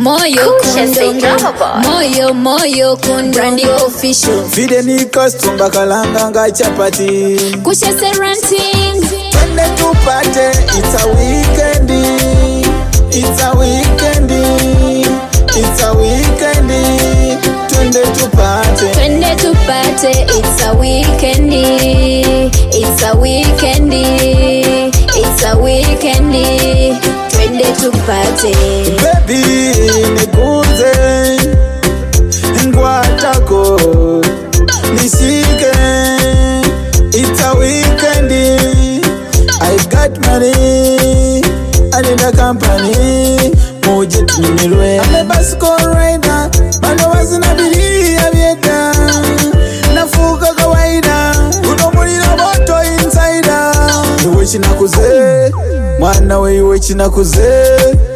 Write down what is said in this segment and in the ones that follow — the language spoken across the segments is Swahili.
moyo Kusha say kundongo drama boy. moyo moyo kundongo official Fide ni kastumba kalanga nga chapati kusha say ranting Twende tupate It's a weekend It's a weekend It's a weekend Twende tupate twende tupate it's a weekend it's a weekend it's a weekend twende tupate Baby nikuze ngwatako nishike It's a weekend I got money I need a company muje tunyumirwe I'm a bicycle rider bano bazina bilia byeda nafuka kawaida uno muliro moto insider iwe kinakuze mwana we iwe kinakuze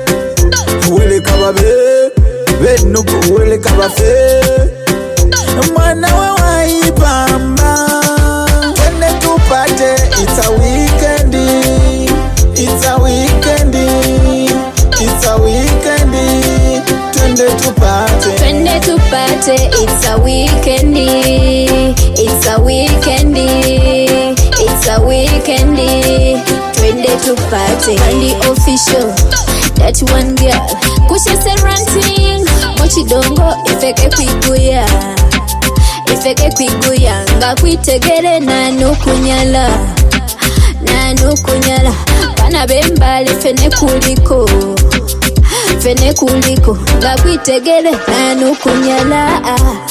weleka babe benugu weleka bafe mwana we waipamba twende tupate it's a weekend it's a weekend it's a weekend twende tupate twende tupate it's a weekend it's a weekend it's a weekend twende tupate kandi official that one girl kushese ranting muchidongo ifeke kwiguya ifeke kwiguya nga kwitegere nanukunyala nanukunyala bana bembale fene kuliko fene kuliko nga kwitegere nanukunyala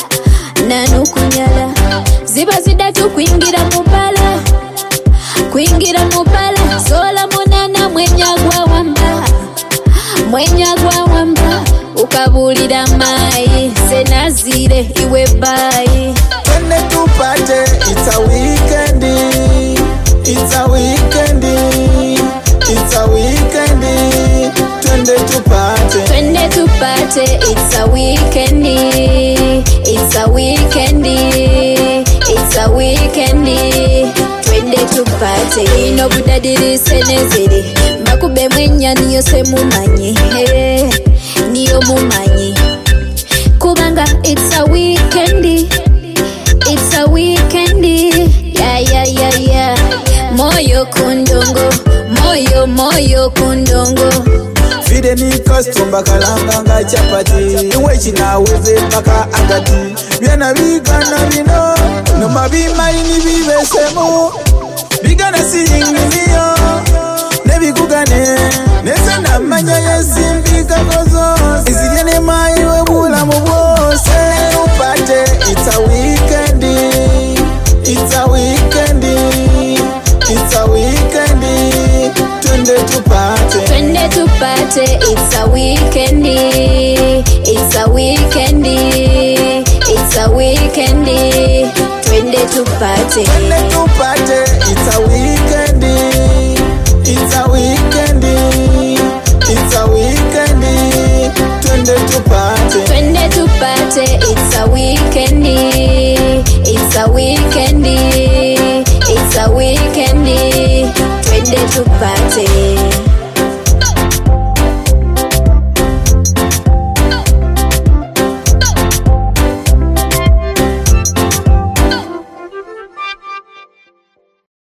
nanukunyala ziba zidatu kwingira mubala kwingira mubala sola munana mwenyagwa wamba mwenyagwa wamba ukabulira mayi senazire iwe bayi twende tupate it's a weekend it's a weekend it's a weekend twende tupate twende tupate it's a weekend it's a weekend it's a weekend twende tupate ino budadirise nezere mbakube mwenya niyo se mumanyi eh, niyo mumanyi kubanga it's a weekend it's a weekend yeah, yeah, yeah, yeah. moyo kundongo moyo moyo kundongo fide ni kastumba kalanga nga chapati iwe kinaweze mpaka agati byana bigana bino noma bimalini bibesemu bigana siyinginiyo nebigugane neze namanya yesimbikakozo izirye nemayiwe bulamu bwose upate it's a weekend it's a weekend it's a weekend twende tupate twende tupate it's a weekend it's a weekend it's a weekend twende tupate Twende tupate it's a weekend it's a weekend it's a weekend twende tupate twende tupate it's a weekend it's a weekend it's a weekend